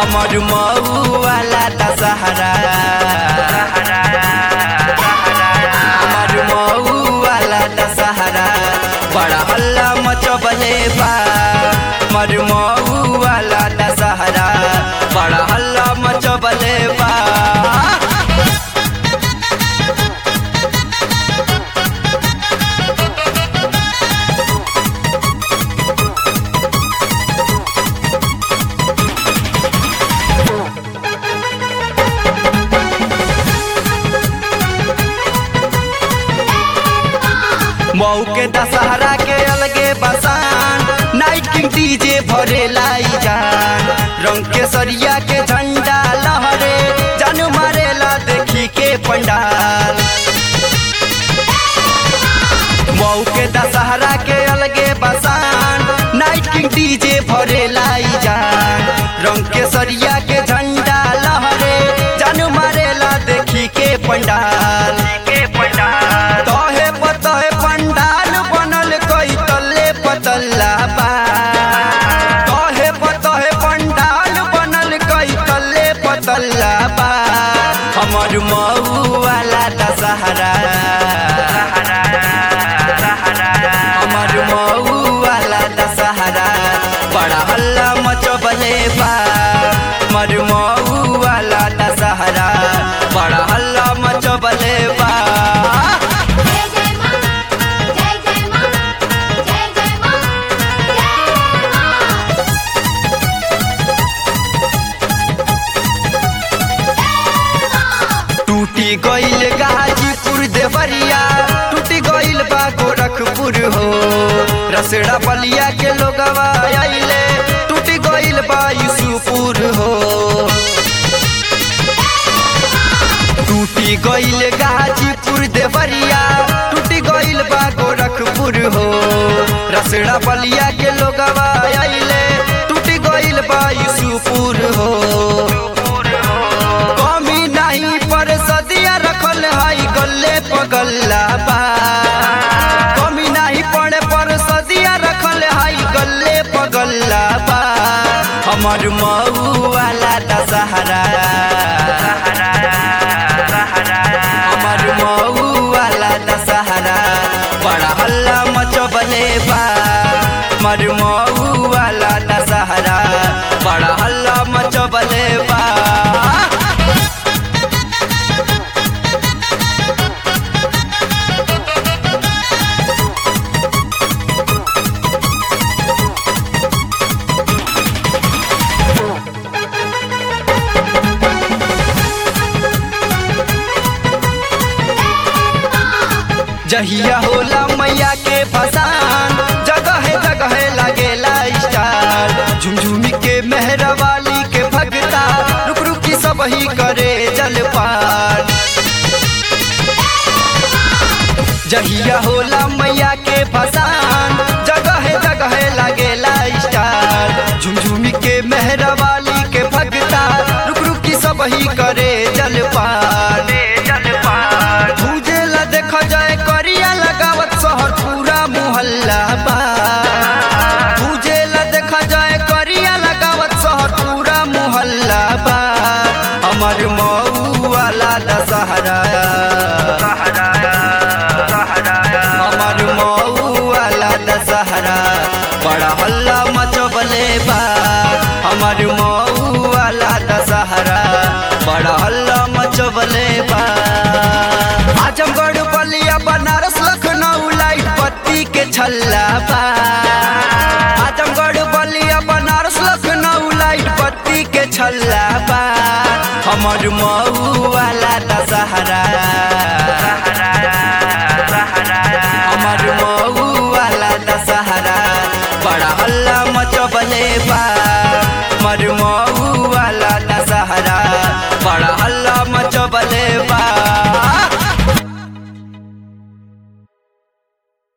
हमर मऊ वाला दशहरा हमर मऊ वाला दशहरा बड़ा हल्ला मचबले बा हमर मऊ वाला दशहरा बड़ा हल्ला मचबले बा मऊ के दशहरा के अलगे बसान नाइट किंग डीजे भरे लाई जान रंग के सरिया के झंडा लहरे जन मारेला देखी के पंडाल मऊ के दशहरा के अलगे बसान नाइट किंग डीजे भरे लाई जान रंग के सरिया के झंडा लहरे जन मारेला देखी के पंडाल के पंडाल तहे पतहे पंडाल बनल कई तल्ले पतल्ला बा तहे पतहे पंडाल बनल कई तल्ले पतल्ला बा हमर मऊ वाला दशहरा हमर मऊ वाला दशहरा बड़ा हल्ला मचबले बा हमर मऊ वाला दशहरा बड़ा हल्ला मचबले बा जय जय मां जय जय मां जय जय मां जय मां टूटी गईल गाजीपुर देवरिया टूटी गईल बा गोरखपुर हो रसड़ा बलिया के लोगवा आइले टूटी गईल बा यूसुपुर हो टूटी गईल गाजीपुर देवरिया टूटी गईल बा गोरखपुर हो रसड़ा बलिया के लोगवा आइले टूटी गईल बा यूसुपुर हो कमी नहीं पर सदिया रखल हाई गल्ले पगल्ला बा कमी नहीं पड़े पर सदिया रखल हाई गल्ले पगल्ला बा हमर मऊ वाला दशहरा हमर मऊ वाला दशहरा बड़ा हल्ला मचबले बा हमर मऊ वाला दशहरा बड़ा हल्ला मचबले बा जहिया होला मैया के फसान जगह जगह लगेला स्टार झुमझुमी के मेहरवाली के भगता रुक रुक की सब ही करे जलपान जहिया होला मैया के फसान जगह जगह लगेला स्टार झुमझुमी के मेहरवाली के भगता रुक रुक की सब ही करे जलपान जलपान पूजेला देख जाए करिया लगावत शहर पूरा मोहल्ला बा पूजेला देख जाए करिया लगावत शहर पूरा मोहल्ला बा हमर मऊ वाला दशहरा हमर मऊ वाला दशहरा बड़ा हल्ला मचबले बा हमर मऊ वाला दशहरा बड़ा हल्ला मचबले बा आजमगढ़ बलिया बनारस लखनऊ लाइट बत्ती के छल्ला बा आजमगढ़ बलिया बनारस लखनऊ लाइट बत्ती के छल्ला बा हमर मऊ वाला दशहरा